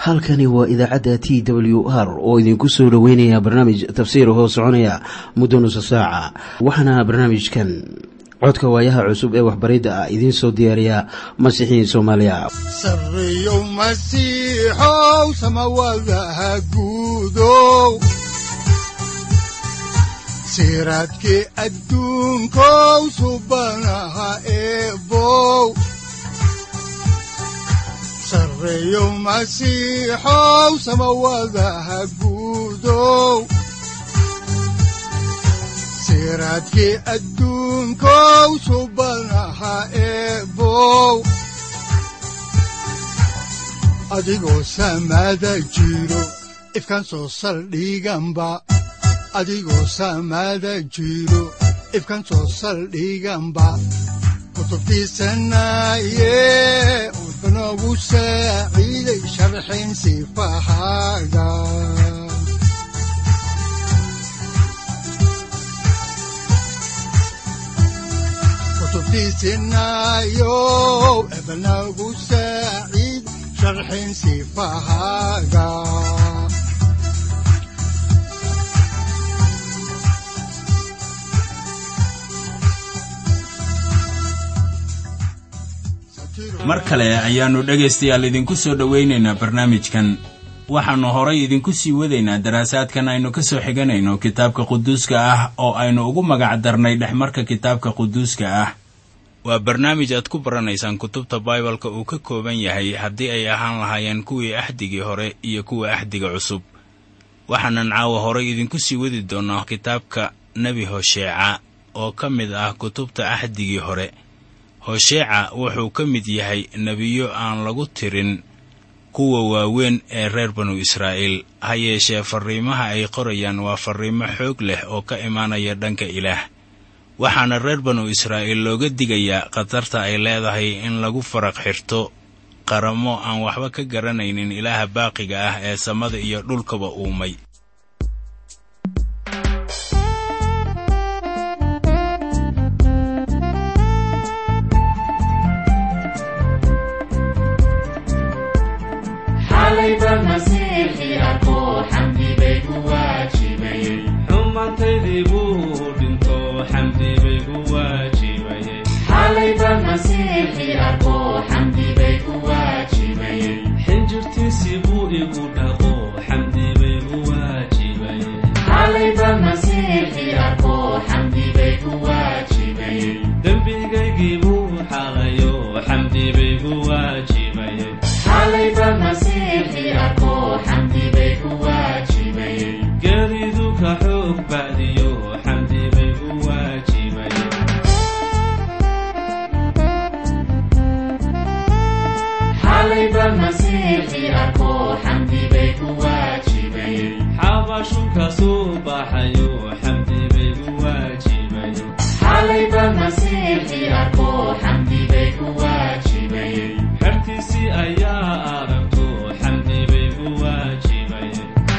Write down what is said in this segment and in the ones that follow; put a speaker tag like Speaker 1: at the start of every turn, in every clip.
Speaker 1: halkani waa idaacadda t w r oo idinku soo dhoweynaya barnaamij tafsiir hoo soconaya muddo nusa saaca waxaana barnaamijkan codka waayaha cusub ee waxbaridda ah idiin soo diyaariya masiixiin soomaaliya
Speaker 2: sareyow masiixow samawadaha guudow siraadkii adduunkow subanaha eebow sareyow masiixow samawadaha guudow siraadkii adduunkow subanaha eebow adigoo samaada jiro ifkan soo saldhiganba adigoo samaada jiro ifkan soo saldhiganba kutubtiisanaye udbanogu saaciiday sharxin sifahaaga kutubtiisinayow ebanagu saaciid sharxin sifahaaga
Speaker 3: mar kale ayaannu dhegaystayaal idinku soo dhowaynaynaa barnaamijkan waxaannu horay idinku sii wadaynaa daraasaadkan aynu ka soo xiganayno kitaabka quduuska ah oo aynu ugu magac darnay dhexmarka kitaabka quduuska ah waa barnaamij aad ku baranaysaan kutubta baibalka uu ka kooban yahay haddii ay ahaan lahaayeen kuwii axdigii hore iyo kuwa axdiga cusub waxaanan caawa horay idinku sii wadi doonnaa kitaabka nebi hosheeca oo ka mid ah kutubta axdigii hore hosheeca wuxuu ka mid yahay nebiyo aan lagu tirin kuwa waaweyn ee reer banu israa'iil ha yeeshee farriimaha ay qorayaan waa farriimo xoog leh oo ka imaanaya dhanka ilaah waxaana reer banu israa'iil looga digayaa khatarta ay leedahay in lagu faraq xirto qaramo aan waxba ka garanaynin ilaaha baaqiga ah ee samada iyo dhulkaba uumay
Speaker 4: xumaantaydii buu dhinto xamdi bay gu waajibayxinjirtiisii buu igu dhaqo xamdi bay gu waajibayedembigaygii buu xalayo xamdi bay gu waajibayegeridu ka xoog bacdiyo xamdi bay gu waajibaye xabashu ka soo baxayo xamdi bay gu waajibaye xertiisii ayaa aragto xamdi bay gu waajibaye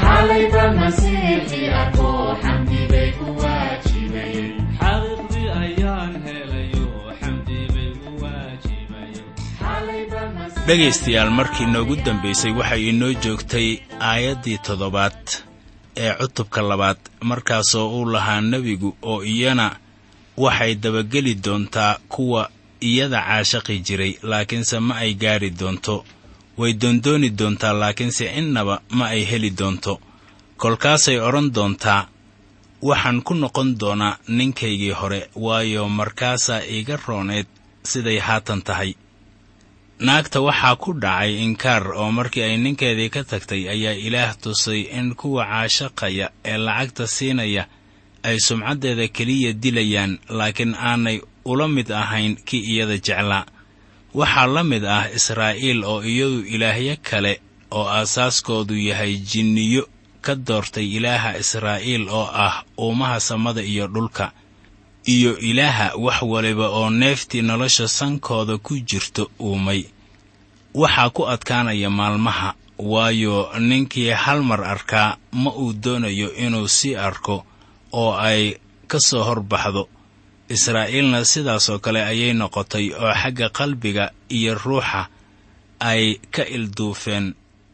Speaker 4: xaqiiqdii ayaan helayo xamdi bay gu waajibaye
Speaker 3: dhegaystayaal markii noogu dambaysay waxay inoo joogtay aayaddii toddobaad ee cutubka labaad markaasoo uu lahaa nebigu oo iyana waxay dabageli doontaa kuwa iyada caashaqi jiray laakiinse ma ay gaadhi doonto way doondooni doontaa laakiinse innaba ma ay heli doonto kolkaasay odhan doontaa waxaan ku noqon doonaa ninkaygii hore waayo markaasaa iiga rooneed siday haatan tahay naagta waxaa ku dhacay inkaar oo markii ay ninkeedii ka tagtay ayaa ilaah tusay in kuwa caashaqaya ee lacagta siinaya ay sumcaddeeda keliya dilayaan laakiin aanay ula mid ahayn kii iyada jeclaa waxaa la mid ah israa'iil oo iyadu ilaahyo kale oo aasaaskoodu yahay jinniyo ka doortay ilaaha israa'iil oo ah uumaha samada iyo dhulka iyo ilaaha wax waliba oo neeftii nolosha sankooda ku jirto uumay waxaa ku adkaanaya maalmaha waayo ninkii hal mar arkaa ma uu doonayo inuu sii arko oo ay ka soo hor baxdo israa'iilna sidaasoo kale ayay noqotay oo xagga qalbiga iyo ruuxa ay ka ilduufeen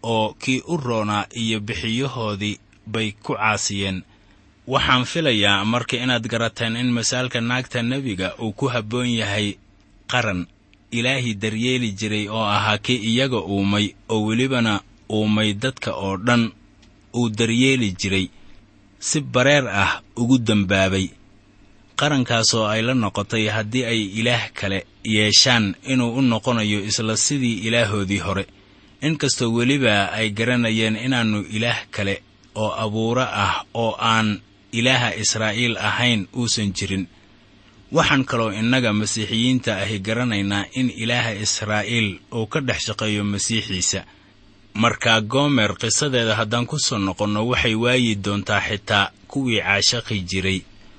Speaker 3: oo kii u roonaa iyo bixiyahoodii bay ku caasiyeen waxaan filayaa marka inaad garateen in masaalka naagta nebiga uu ku habboon yahay qaran ilaahii daryeeli jiray oo ahaa kii iyaga uumay oo welibana uumay dadka oo dhan uu daryeeli jiray si bareer ah ugu dembaabay qarankaasoo ay la noqotay haddii ay ilaah kale yeeshaan inuu u noqonayo isla sidii ilaahoodii hore inkastoo weliba ay garanayeen inaannu ilaah kale oo abuuro ah oo aan ilaaha israa'iil ahayn uusan jirin waxaan kaloo innaga masiixiyiinta ahi garanaynaa in ilaaha israa'iil uu ka dhex shaqeeyo masiixiisa markaa goomer qisadeeda haddaan ku soo noqonno waxay waayi doontaa xitaa kuwii caashaqi jiray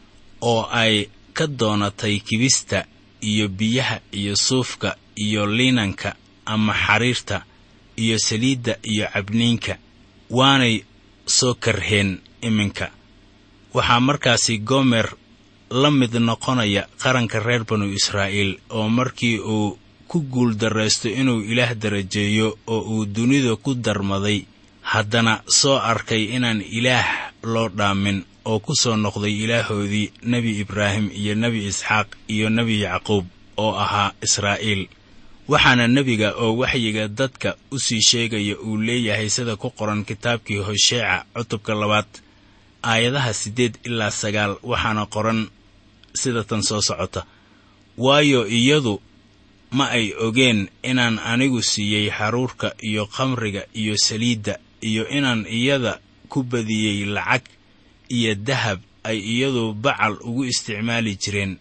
Speaker 3: oo ay ka doonatay kibista iyo biyaha iyo suufka iyo liinanka ama xariirta iyo saliidda iyo cabniinka waanay soo karheen iminka waxaa markaasi goomer la mid noqonaya qaranka reer banu israa'iil oo markii uu ku guuldarraysto inuu ilaah darajeeyo oo uu dunida ku darmaday haddana soo arkay inaan ilaah loo dhaamin oo ku soo noqday ilaahoodii nebi ibraahim iyo nebi isxaaq iyo nebi yacquub oo ahaa israa'iil waxaana nebiga oo waxyiga dadka u sii sheegaya uu leeyahay sida ku qoran kitaabkii hosheeca cutubka labaad aayadaha siddeed ilaa sagaal waxaana qoran sida tan soo socota waayo iyadu ma ay ogeen inaan anigu siiyey xaruurka iyo khamriga iyo saliidda iyo inaan iyada ku badiyey lacag iyo dahab ay iyadu bacal ugu isticmaali jireen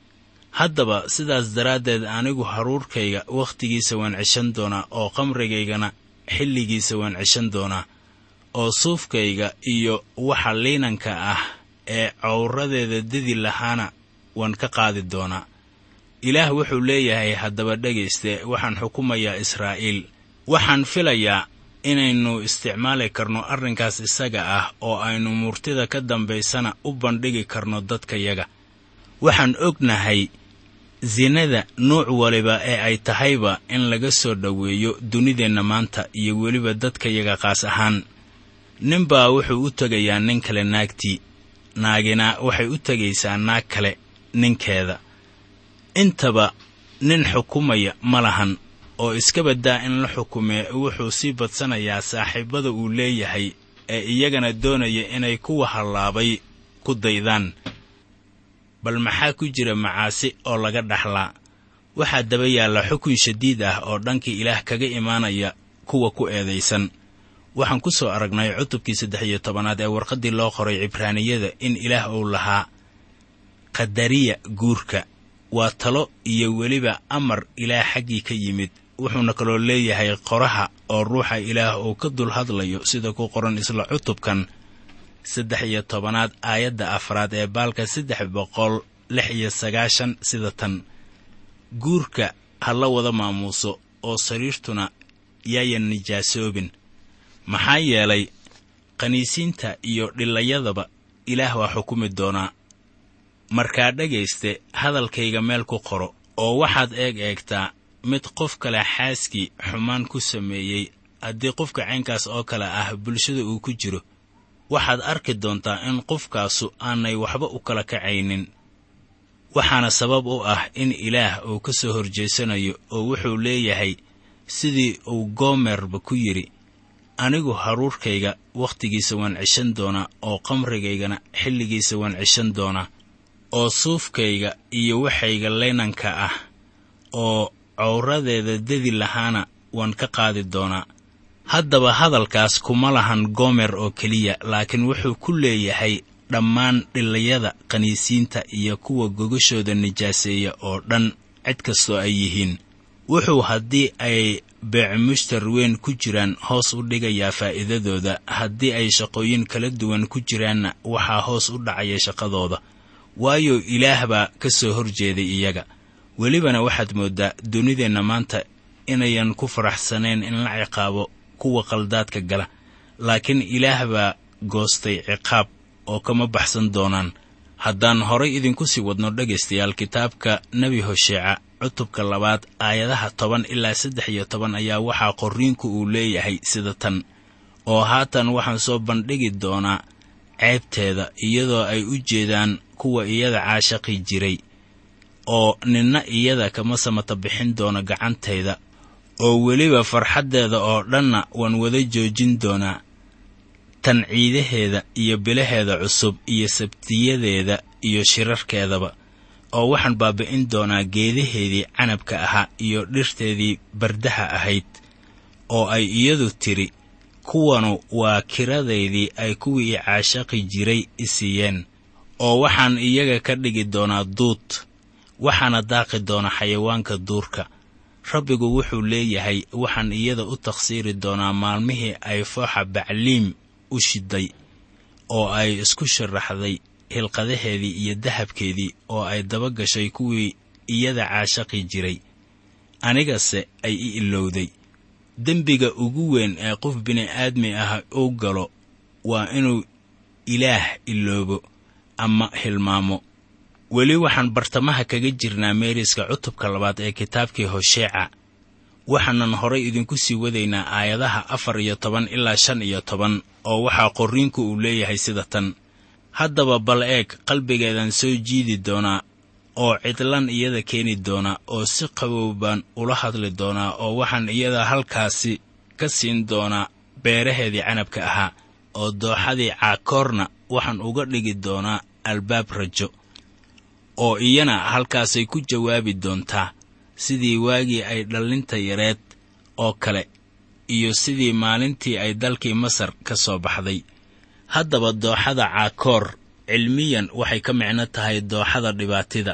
Speaker 3: haddaba sidaas daraaddeed anigu haruurkayga wakhtigiisa waan ceshan doonaa oo khamrigaygana xilligiisa waan ceshan doonaa oo suufkayga iyo waxa liinanka ah ee cawradeeda dedi lahaana waan ka qaadi doonaa ilaah wuxuu leeyahay haddaba dhegayste waxaan xukumayaa israa'iil waxaan filayaa inaynu isticmaali karno arrinkaas isaga ah oo aynu murtida ka dambaysana u bandhigi karno dadkayaga waxaan ognahay sinada nuuc waliba ee ay tahayba in laga soo dhoweeyo dunideenna maanta iyo weliba dadkayaga qaas ahaan ninbaa wuxuu u tegayaa nin kale naagtii naagina waxay u tegaysaa naag kale ninkeeda intaba nin xukumaya ma lahan oo iska baddaa in la xukumee wuxuu sii badsanayaa saaxiibbada uu leeyahay ee iyagana doonaya inay kuwa hallaabay ku daydaan bal maxaa ku jira macaasi oo laga dhaxlaa waxaa daba yaalla xukun shadiid ah oo dhankii ilaah kaga imaanaya kuwa ku eedaysan waxaan ku soo aragnay cutubkii saddex iyo tobanaad ee warqaddii loo qoray cibraaniyada in ilaah uu lahaa qadariya guurka waa talo iyo weliba amar ilaah xaggii ka yimid wuxuuna kaloo leeyahay qoraha oo ruuxa ilaah uu ka dul hadlayo sida ku qoran isla cutubkan saddex iyo tobanaad aayadda afraad ee baalka saddex boqol lix iyo sagaashan sida tan guurka ha la wada maamuuso oo sariirtuna yaayan nijaasoobin maxaa yeelay qaniisiinta iyo dhilayadaba ilaah waa xukumi doonaa markaa dhegayste hadalkayga meel ku qoro oo waxaad eeg eegtaa mid qof kale xaaskii xumaan ku sameeyey haddii qofka caynkaas oo kale ah bulshada uu ku jiro waxaad arki doontaa in qofkaasu aanay waxba u kala kacaynin waxaana sabab u ah in ilaah uu ka soo horjeesanayo oo wuxuu leeyahay sidii uu goomerba ku yidhi anigu haruurkayga wakhtigiisa waan ceshan doonaa oo qamrigaygana xilligiisa waan ceshan doonaa oo suufkayga iyo waxayga leynanka ah oo cawradeeda dedi lahaana waan ka qaadi doonaa haddaba hadalkaas kuma lahan goomer oo keliya laakiin wuxuu ku leeyahay dhammaan dhilayada qaniisiinta iyo kuwa gogashooda nijaaseeya oo dhan cid kastoo ay yihiin wuxuu haddii ay beecmushtar weyn ku jiraan hoos u dhigayaa faa'iidadooda haddii ay shaqooyin kala duwan ku jiraanna waxaa hoos u dhacaya shaqadooda waayo ilaah baa ka soo hor jeeday iyaga welibana waxaad mooddaa dunideenna maanta inayan ku faraxsanayn in la ciqaabo kuwa qaldaadka gala laakiin ilaah baa goostay ciqaab oo kama baxsan doonaan haddaan horay idinku sii wadno dhegaystayaal kitaabka nebi hosheeca cutubka labaad aayadaha toban ilaa saddex iyo toban ayaa waxaa qorriinku uu leeyahay sida tan oo haatan waxaan soo bandhigi doonaa ceebteeda iyadoo ay u jeedaan kuwa iyada caashaqi jiray oo ninna iyada kama samata bixin doono gacantayda oo weliba farxaddeeda oo dhanna waan wada joojin doonaa tan ciidaheeda iyo bilaheeda cusub iyo sabtiyadeeda iyo shirarkeedaba oo waxaan baabi'in doonaa geedaheedii canabka ahaa iyo dhirteedii bardaha ahayd oo ay iyadu tidhi kuwanu waa kiradaydii ay kuwii i caashaqi jiray i siiyeen oo waxaan iyaga ka dhigi doonaa duud waxaana daaqi doona xayawaanka duurka rabbigu wuxuu leeyahay waxaan iyada u takhsiiri doonaa maalmihii ay fooxa bacliim u shiday oo ay isku sharaxday hilqadaheedii iyo dahabkeedii oo ay daba gashay kuwii iyada caashaqi jiray anigase ay i ilowday dembiga ugu weyn ee qof bini'aadmi ah uu galo waa inuu ilaah iloobo ama hilmaamo weli waxaan bartamaha kaga jirnaa meeriska cutubka labaad ee kitaabkii hosheeca waxaanan horay idinku sii wadaynaa aayadaha afar iyo toban ilaa shan iyo toban oo waxaa qorriinku uu leeyahay sida tan haddaba bal eeg qalbigeedan soo jiidi doonaa oo cidlan iyada keeni doonaa oo si qabow baan ula hadli doonaa oo waxaan iyada halkaasi ka siin doonaa beeraheedii canabka ahaa oo dooxadii caakoorna waxaan uga dhigi doonaa albaab rajo oo iyana halkaasay ku jawaabi doontaa sidii waagii ay dhallinta yareed oo kale iyo sidii maalintii ay dalkii masar ka soo baxday haddaba dooxada caakoor cilmiyan waxay ka micno tahay dooxada dhibaatida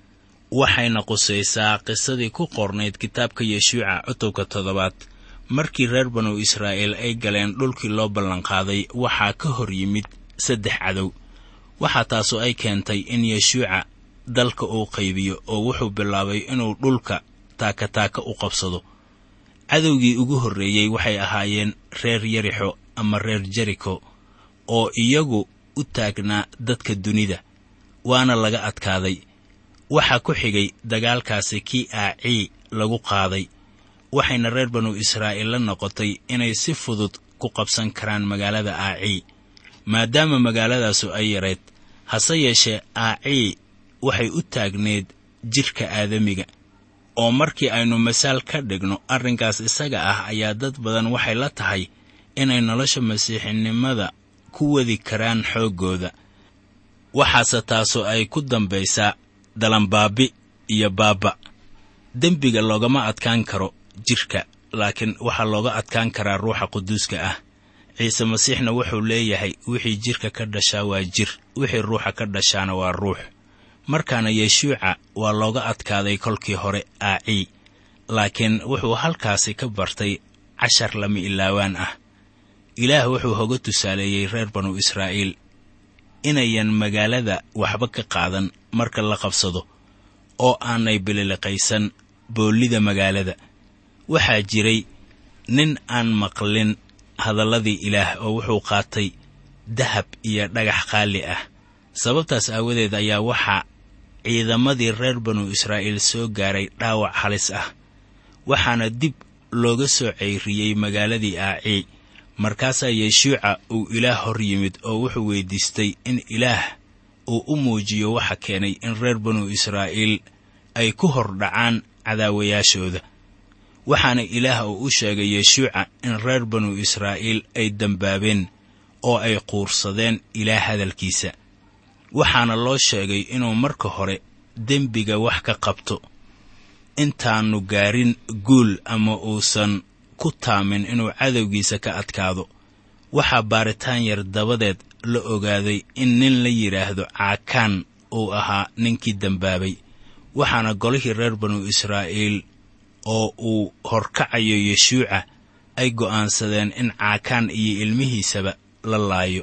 Speaker 3: waxayna qusaysaa qisadii ku qornayd kitaabka yeshuuca cutubka toddobaad markii reer banu israa'iil ay galeen dhulkii loo ballanqaaday waxaa ka hor yimid saddex cadow waxaa taasu ay keentay in yeshuuca dalka uu qaybiyo oo wuxuu bilaabay inuu dhulka taakataaka u qabsado cadowgii ugu horreeyey waxay ahaayeen reer yarixo ama reer jeriko oo iyagu u taagnaa dadka dunida waana laga adkaaday waxaa ku xigay dagaalkaasi kii aacii lagu qaaday waxayna reer banu israa'iil la noqotay inay si fudud ku qabsan karaan magaalada aacii maadaama magaaladaasu ay yarayd hase yeeshee aacii waxay u taagneed jidhka aadamiga oo markii aynu masaal ka dhigno arrinkaas isaga ah ayaa dad badan waxay la tahay inay nolosha masiixinimada ku wadi karaan xooggooda waxaase taasu ay ku dambaysaa dalanbaabi iyo baabba dembiga loogama adkaan karo jidhka laakiin waxaa looga adkaan karaa ruuxa quduuska ah ciise masiixna wuxuu leeyahay wixii jidhka ka dhashaa waa jir wixii ruuxa ka dhashaana waa ruux markaana yeshuuca waa looga adkaaday kolkii hore aacii laakiin wuxuu halkaasi ka bartay cashar lama ilaawaan ah ilaah wuxuu hoga tusaaleeyey reer banu israa'iil inayan magaalada waxba ka qaadan marka la qabsado oo aanay bililiqaysan boollida magaalada waxaa jiray nin aan maqlin hadalladii ilaah oo wuxuu qaatay dahab iyo dhagax qaali ah sababtaas aawadeed ayaa waxaa ciidamadii reer banu israa'iil soo gaaray dhaawac halis ah waxaana dib looga soo ceyriyey magaaladii aacii markaasaa yeshuuca uu ilaah hor yimid oo wuxuu weyddiistay in ilaah uu u muujiyo waxa keenay in reer banu israa'iil ay ku hor dhacaan cadaawayaashooda waxaana ilaah uu u sheegay yeshuuca in reer banu israa'iil ay dembaabeen oo ay quursadeen ilaah hadalkiisa waxaana loo sheegay inuu marka hore dembiga wax ka qabto intaannu gaarin guul ama uusan ku taamin inuu cadowgiisa ka adkaado waxaa baaritaan yar dabadeed la ogaaday in nin la yidhaahdo caakaan uu ahaa ninkii dembaabay waxaana golihii reer banu israa'iil oo uu horkacayo yeshuuca ay go'aansadeen in caakaan iyo ilmihiisaba la laayo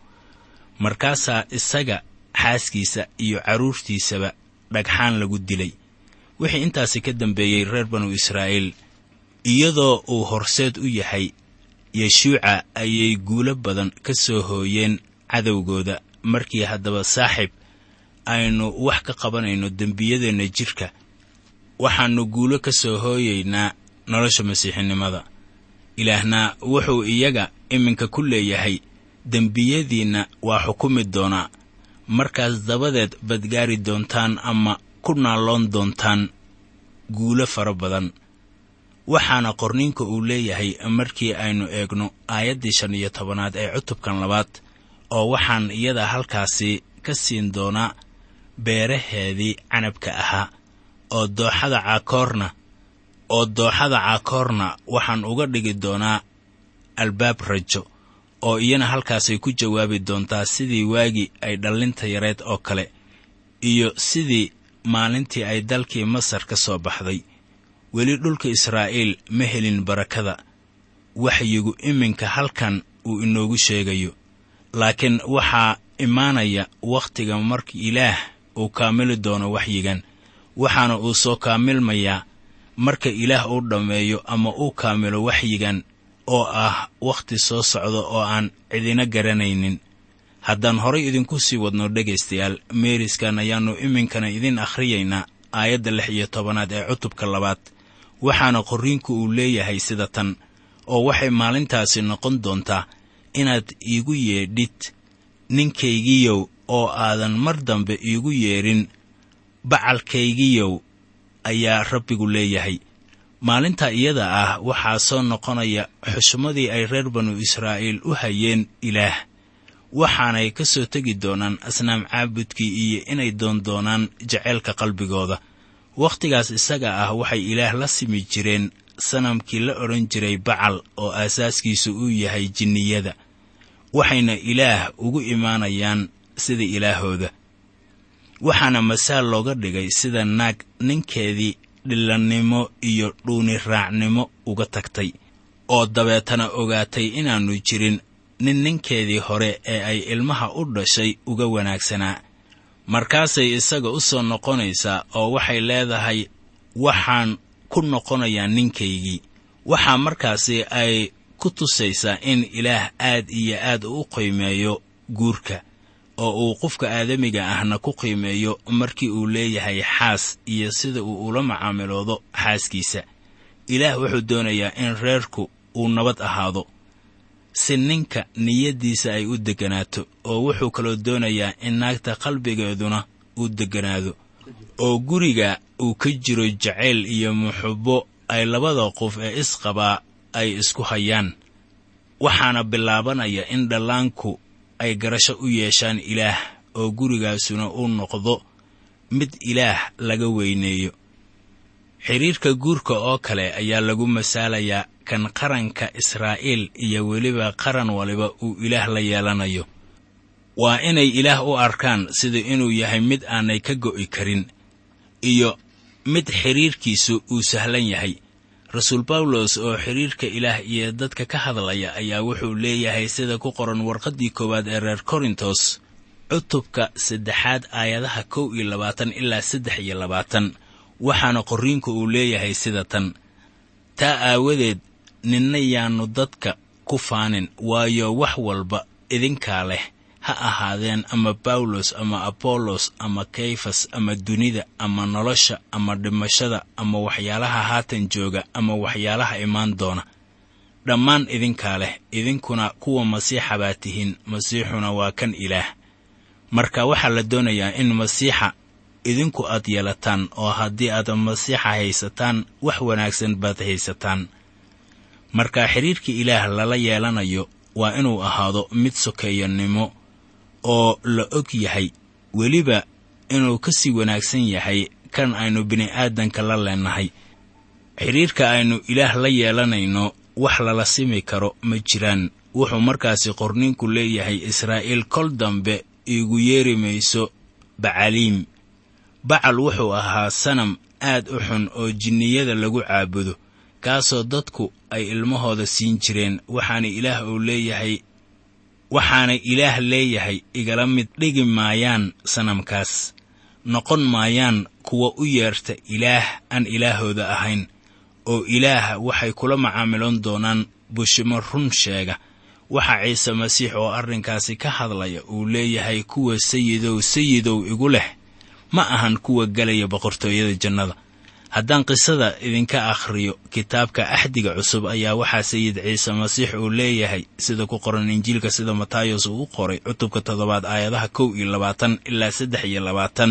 Speaker 3: markaasaa isaga xaaskiisa iyo carruurtiisaba dhagxaan lagu dilay wixii intaasi ka dambeeyey reer banu israa'iil iyadoo uu horseed u yahay yeshuuca ayay guulo badan ka soo hooyeen cadowgooda markii haddaba saaxib aynu wax ka qabanayno dembiyadeenna jidhka waxaannu guulo ka soo hooyaynaa nolosha masiixinimada ilaahna wuxuu iyaga iminka ku leeyahay dembiyadiinna waa xukumi doonaa markaas dabadeed badgaari doontaan ama ku naalloon doontaan guulo fara badan waxaana qorniinka uu leeyahay markii aynu eegno aayaddii shan iyo tobanaad ee cutubkan labaad oo waxaan iyada halkaasi ka siin doonaa beeraheedii canabka ahaa oo dooxada caakoorna oo dooxada caakoorna waxaan uga dhigi doonaa albaab rajo oo iyana halkaasay ku jawaabi doontaa sidii waagii ay dhallinta yareed oo kale iyo sidii maalintii ay dalkii masar ka soo baxday weli dhulka israa'iil ma helin barakada waxyigu iminka halkan uu inoogu sheegayo laakiin waxaa imaanaya wakhtiga marka ilaah uu kaamili doono waxyigan waxaana uu soo kaamilmayaa marka ilaah uu dhammeeyo ama uu kaamilo waxyigan oo ah wakhti soo socda oo aan cidina garanaynin haddaan horay idinku sii wadno dhegaystayaal meeriskan ayaannu iminkana idin akhriyaynaa aayadda lix iyo tobanaad ee cutubka labaad waxaana qorriinku uu leeyahay sida tan oo waxay maalintaasi noqon doontaa inaad iigu yeedhid ninkaygiyow oo aadan mar dambe iigu yeedhin bacalkaygiyow ayaa rabbigu leeyahay maalinta iyada ah waxaa soo noqonaya xushmadii ay reer banu israa'iil u hayeen ilaah waxaanay ka soo tegi doonaan asnaam caabudkii iyo inay doondoonaan jaceylka qalbigooda wakhtigaas isaga ah waxay ilaah la simi jireen sanamkii la odhan jiray bacal oo aasaaskiisu uu yahay jinniyada waxayna ilaah ugu imaanayaan sida ilaahooda waxaana masaal looga dhigay sida naag ninkeedii dhillannimo iyo dhuuni raacnimo uga tagtay oo dabeetana ogaatay inaannu jirin nin ninkeedii hore ee ay ilmaha u dhashay uga wanaagsanaa markaasay isaga u soo noqonaysaa oo waxay leedahay waxaan ku noqonayaa ninkaygii waxaa markaasi ay ku tusaysaa in ilaah aad iyo aad u qiimeeyo guurka oo uu qofka aadamiga ahna ku qiimeeyo markii uu leeyahay xaas iyo sida uu ula macaamiloodo xaaskiisa ilaah wuxuu doonayaa in reerku uu nabad ahaado si ninka niyaddiisa ay u degganaato oo wuxuu kaloo doonayaa in naagta qalbigeeduna uu degganaado oo guriga uu ka jiro jacayl iyo muxubbo ay labada qof ee isqabaa ay isku hayaan waxaana bilaabanaya in dhallaanku ay garasho u yeeshaan ilaah oo gurigaasuna uu noqdo mid ilaah laga weyneeyo xidhiirka guurka oo kale ayaa lagu masaalayaa kan qaranka israa'iil iyo weliba qaran waliba uu ilaah la yeelanayo waa inay ilaah u arkaan sida inuu yahay mid aanay ka go'i karin iyo mid xidhiirkiisu uu sahlan yahay rasuul bawlos oo xidhiirka ilaah iyo dadka ka hadlaya ayaa wuxuu leeyahay sida ku qoran warqaddii koowaad ee reer korintos cutubka saddexaad aayadaha kow iyo labaatan ilaa saddex iyo labaatan waxaana qorriinku uu leeyahay sida tan taa aawadeed ninna yaannu dadka ku faanin waayo wax walba idinkaa leh ha ahaadeen ama bawlos ama abollos ama kayfas ama dunida ama nolosha ama dhimashada ama waxyaalaha haatan jooga ama waxyaalaha imaan doona dhammaan idinkaa leh idinkuna kuwa masiixa baa tihiin masiixuna waa kan ilaah marka waxaa la doonayaa in masiixa idinku aad yeelataan oo haddii aad masiixa haysataan wax wanaagsan baad haysataan marka xidhiirka ilaah lala yeelanayo waa inuu ahaado mid sokeeyanimo oo la og yahay weliba inuu ka sii wanaagsan yahay kan aynu bini'aadanka la leenahay xidhiirka aynu ilaah la yeelanayno wax lala simi karo ma jiraan wuxuu markaasi qorniinku leeyahay israa'iil kol dambe iigu yeeri mayso bacaliim bacal wuxuu ahaa sanam aad u xun oo jinniyada lagu caabudo kaasoo dadku ay ilmahooda siin jireen waxaana ilaah uu leeyahay waxaana ilaah leeyahay igala mid dhigi maayaan sanamkaas noqon maayaan kuwa u yeerta ilaah aan ilaahooda ahayn oo ilaah waxay kula macaamiloon doonaan bushimo run sheega waxaa ciise masiix oo arrinkaasi ka hadlaya uu leeyahay kuwa sayidow sayidow igu leh ma ahan kuwa gelaya boqortooyada jannada haddaan qisada idinka akhriyo kitaabka axdiga cusub ayaa waxaa sayid ciise masiix uu leeyahay sida ku qoran injiilka sida matayos uu u qoray cutubka toddobaad aayadaha kow iyo labaatan ilaa saddex iyo labaatan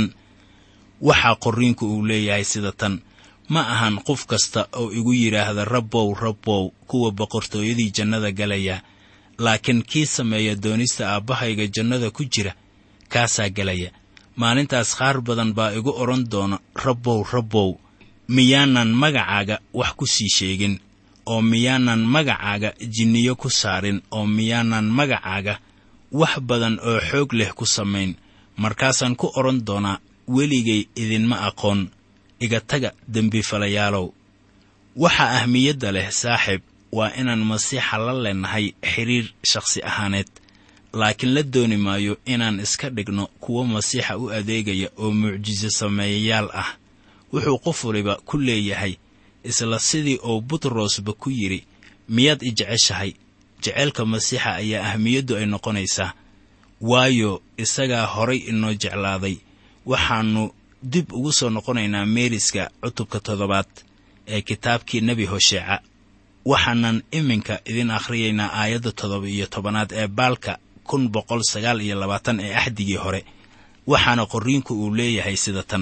Speaker 3: waxaa qorriinku uu leeyahay sida tan ma ahan qof kasta oo igu yidhaahda rabbow rabbow kuwa boqortooyadii jannada galaya laakiin kii sameeya doonista aabbahayga jannada ku jira kaasaa gelaya maalintaas qaar badan baa igu odhan doona rabbow rabbow miyaanan magacaaga wax ku sii sheegin oo miyaanan magacaaga jinniyo ku saarin oo miyaanan magacaaga wax badan oo xoog leh ku samayn markaasaan ku odhan doonaa weligay idinma aqoon iga taga dembifalayaalow waxa ahmiyadda leh saaxiib waa inaan masiixa la leenahay xidhiir shakhsi ahaaneed laakiin la dooni maayo inaan iska dhigno kuwo masiixa u adeegaya oo mucjiso sameeyayaal ah wuxuu qof waliba ku leeyahay isla sidii uu butrosba ku yidhi miyaad i jeceshahay jeceylka masiixa ayaa ahmiyaddu ay noqonaysaa waayo isagaa horay inoo jeclaaday waxaannu dib ugu soo noqonaynaa meeriska cutubka toddobaad ee kitaabkii nebi hosheeca waxaanan iminka idin akhriyaynaa aayadda toddoba iyo tobanaad ee baalka kun boqol sagaal iyo labaatan ee axdigii hore waxaana qorriinku uu leeyahay sida tan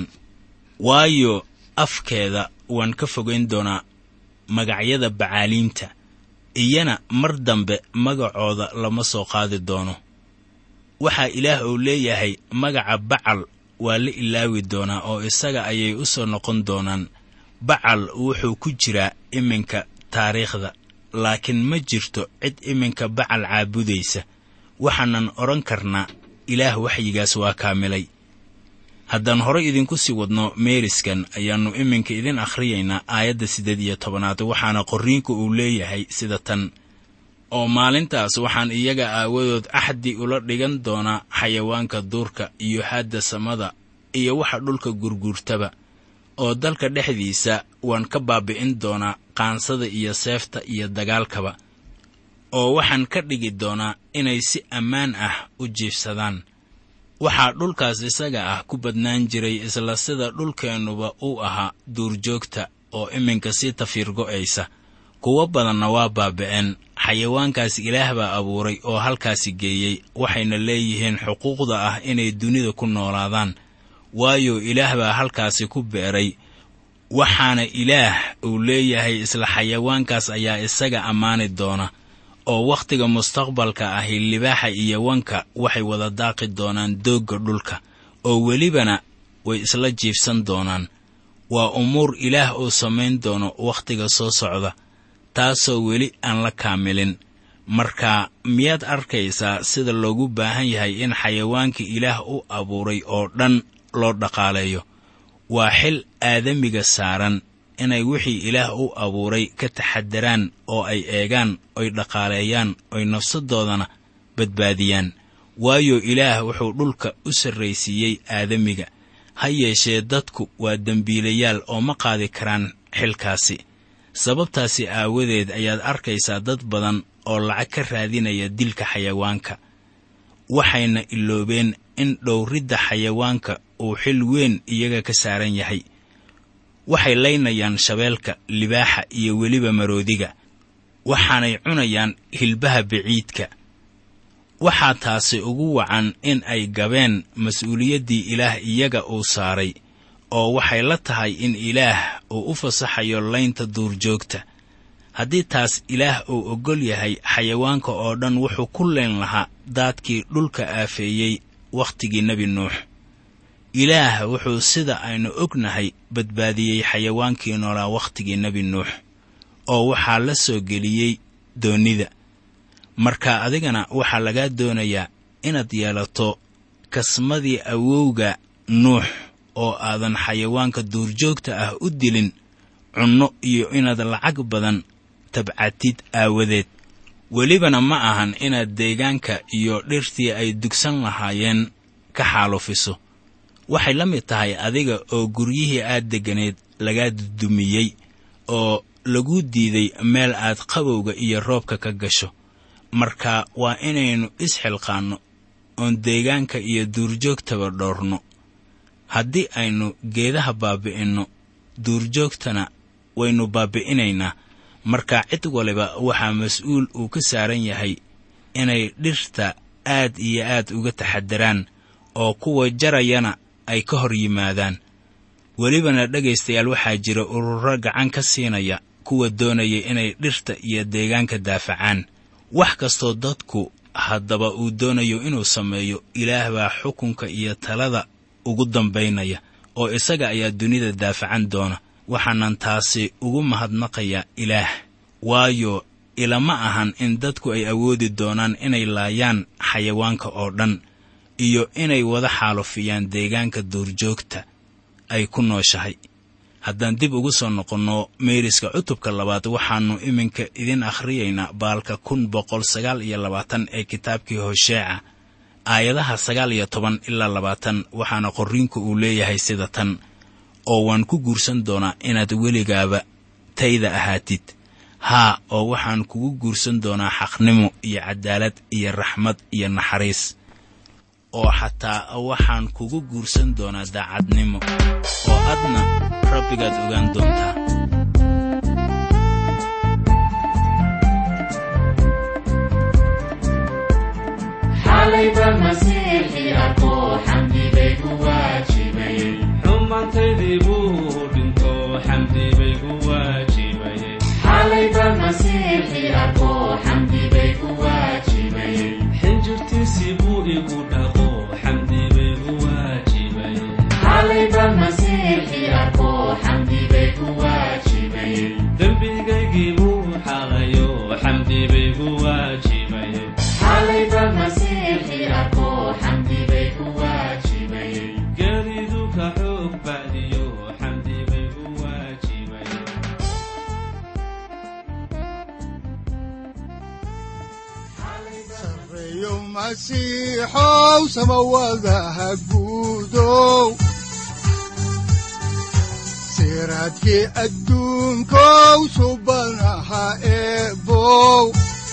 Speaker 3: waayo afkeeda waan ka fogayn doonaa magacyada bacaaliinta iyana mar dambe magacooda lama soo qaadi doono waxaa ilaah uu leeyahay magaca bacal waa la ilaawi doonaa oo isaga ayay u soo noqon doonaan bacal wuxuu ku jiraa iminka taariikhda laakiin ma jirto cid iminka bacal caabudaysa waxaanan odhan karnaa ilaah waxyigaas waa kaamilay haddaan horay idinku sii wadno meeriskan ayaannu iminka idin akhriyaynaa aayadda siddeed iyo tobanaad waxaana qorriinku uu leeyahay sida tan oo maalintaas waxaan iyaga aawadood axdi ula dhigan doonaa xayawaanka duurka iyo haadda samada iyo waxa dhulka gurguurtaba oo dalka dhexdiisa waan ka baabi'in doonaa qaansada iyo seefta iyo dagaalkaba oo waxaan ka dhigi doonaa inay si ammaan ah u jiifsadaan waxaa dhulkaas isaga ah ku badnaan jiray isla sida dhulkeennuba uu ahaa duurjoogta oo iminka sii tafiirgo'aysa kuwo badanna waa baabi'een xayawaankaas ilaah baa abuuray oo halkaasi geeyey waxayna leeyihiin xuquuqda ah inay dunida ku noolaadaan waayo ilaah baa halkaasi ku beeray waxaana ilaah uu leeyahay isla xayawaankaas ayaa isaga ammaani doona oo wakhtiga mustaqbalka ahi libaaxa iyo wanka waxay wada daaqi doonaan doogga dhulka oo welibana way isla jiifsan doonaan waa umuur ilaah uu samayn doono wakhtiga soo socda taasoo weli aan la kaamilin marka miyaad arkaysaa sida loogu baahan yahay in xayawaanka ilaah u abuuray oo dhan loo dhaqaaleeyo waa xil aadamiga saaran inay wixii ilaah u abuuray ka taxadaraan oo ay eegaan oy dhaqaaleeyaan oy nafsadoodana badbaadiyaan waayo ilaah wuxuu dhulka u sarraysiiyey aadamiga ha yeeshee dadku waa dembiilayaal oo ma qaadi karaan xilkaasi sababtaasi aawadeed ayaad arkaysaa dad badan oo lacag ka raadinaya dilka xayawaanka waxayna iloobeen in dhowridda xayawaanka uu xil weyn iyaga ka saaran yahay waxay laynayaan shabeelka libaaxa iyo weliba maroodiga waxaanay cunayaan hilbaha biciidka waxaa taasi ugu wacan in ay gabeen mas-uuliyaddii ilaah iyaga uu saaray oo waxay la tahay in ilaah uu u fasaxayo laynta duurjoogta haddii taas ilaah uu oggol yahay xayawaanka oo dhan wuxuu ku leen lahaa daadkii dhulka aafeeyey wakhtigii nebi nuux ilaah wuxuu sida aynu ognahay badbaadiyey xayawaankii noolaa wakhtigii nebi nuux oo waxaa la soo geliyey doonnida marka adigana waxaa lagaa doonayaa inaad yeelato kasmadii awowga nuux oo aadan xayawaanka duurjoogta ah u dilin cunno iyo inaad lacag badan tabcatid aawadeed welibana ma ahan inaad deegaanka iyo dhirtii ay dugsan lahaayeen ka xaalufiso waxay la mid tahay adiga oo guryihii aad degganayd lagaa dudumiyey oo lagu diiday meel aad qabowga iyo roobka ka gasho marka waa inaynu isxilqaanno oon deegaanka iyo duurjoogtaba dhoorno haddii aynu geedaha baabi'inno duurjoogtana waynu baabi'inaynaa marka cid waliba waxaa mas-uul uu ka saaran yahay inay dhirta aad iyo aad uga taxadaraan oo kuwa jarayana ay ka hor yimaadaan welibana dhegaystayaal waxaa jira ururo gacan ka siinaya kuwa doonaya inay dhirta iyo deegaanka daafacaan wax kastoo dadku haddaba uu doonayo inuu sameeyo ilaah baa xukunka iyo talada ugu dambaynaya oo isaga ayaa dunida daafacan doona waxaanan taasi ugu mahadnaqayaa ilaah waayo ilama ahan in dadku ay awoodi doonaan inay laayaan xayawaanka oo dhan iyo inay wada xaalufiyaan deegaanka duurjoogta ay ku nooshahay haddaan dib ugu soo noqonno meeriska cutubka labaad waxaannu iminka idin akhriyaynaa baalka kun boqol sagaal iyo labaatan ee kitaabkii hosheeca aayadaha sagaal iyo toban ilaa labaatan waxaana qorriinku uu leeyahay sida tan oo waan ku guursan doonaa inaad weligaaba tayda ahaatid haa oo waxaan kugu guursan doonaa xaqnimo iyo cadaalad iyo raxmad iyo naxariis oo xataa waxaan kugu guursan doonaa daacadnimo oo adna rabbigaad ogaan doontaa
Speaker 5: xalayba masiixii arkoo xamdi bay ku waajibayey
Speaker 4: xumaantaydii buu dhinto xamdi bay ku waajibayeen
Speaker 5: xalayba masiixii arkoo xamdi bay ku waajibayey
Speaker 4: xinjirtiisii buu igu dhaqo xamdi bay ku waajibayeen
Speaker 5: xalayba masiixii arkoo xamdi bay ku waajibayey
Speaker 4: dembigaygii buu xaqayo xamdi bay ku waajibayeen
Speaker 5: xalayba masiixii arkoo xamdi bay ku waajibayey
Speaker 4: geeridu ka xoog bacdiyo xamdi bay ku waajibayeen
Speaker 2: sareeyo masiixow samawadaha guudow siraadkii adduunkow subanaha eebow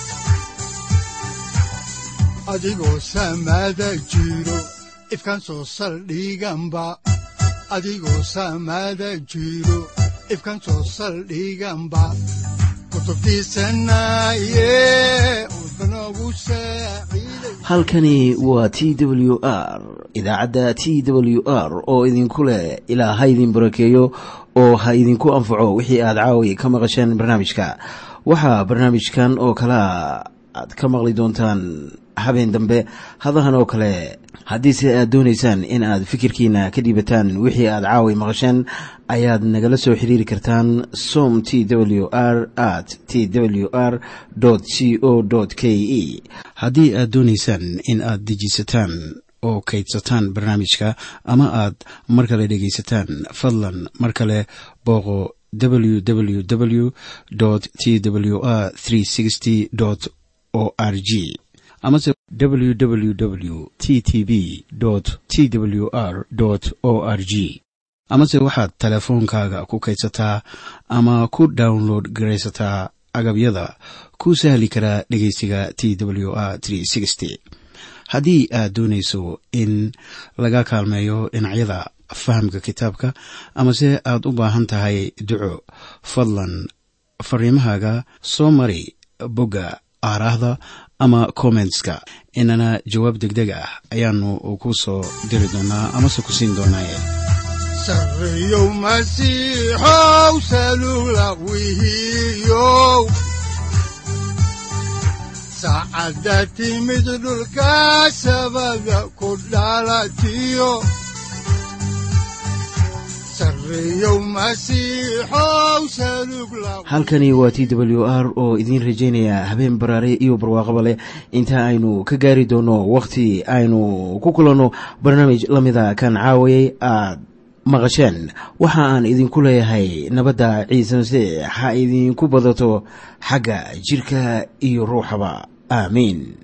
Speaker 2: adigoo samada jiro ifkan soo saldhiganba adigoo samada jiro ifkan soo saldhiganba kutubtiisanaye udbanogu saaciiday
Speaker 1: halkani waa t w r idaacadda t w r oo idinku leh ilaa ha idin barakeeyo oo ha idinku anfaco wixii aad caawi ka maqasheen barnaamijka waxaa barnaamijkan oo kalea aad ka maqli doontaan habeen dambe hadahan oo kale haddiise aad doonaysaan in aad fikirkiina ka dhiibataan wixii aad caawi maqasheen ayaad nagala soo xiriiri kartaan som t w r at t w r c o k e haddii aad doonaysaan in aad dejisataan oo kaydsataan barnaamijka ama aad mar kale dhegaysataan fadlan mar kale booqo www t w r o r g amase www t t b t w r o r g amase waxaad teleefoonkaaga ku kaydsataa ama ku download garaysataa agabyada ku sahli karaa dhegeysiga t w r haddii aad doonayso in laga kaalmeeyo dhinacyada fahamka kitaabka amase aad u baahan tahay duco fadlan fariimahaaga soo mari bogga aaraahda ama kommentska inana jawaab degdeg ah ayaanu ku soo diri doonaa amase ku siin doonaaye
Speaker 2: sareeyow masiixow salugla wihiyow saacadda timid dhulka sabada ku dhalatiyo sareeyow masiixow salugla
Speaker 1: halkani waa t w r oo idiin rajaynaya habeen baraare iyo barwaaqaba leh inta aynu ka gaari doono wakhti aynu ku kulanno barnaamij la mida kan caawayay aad maqasheen waxa aan idinku leeyahay nabadda ciise masiix ha idinku badato xagga jidhka iyo ruuxaba aamiin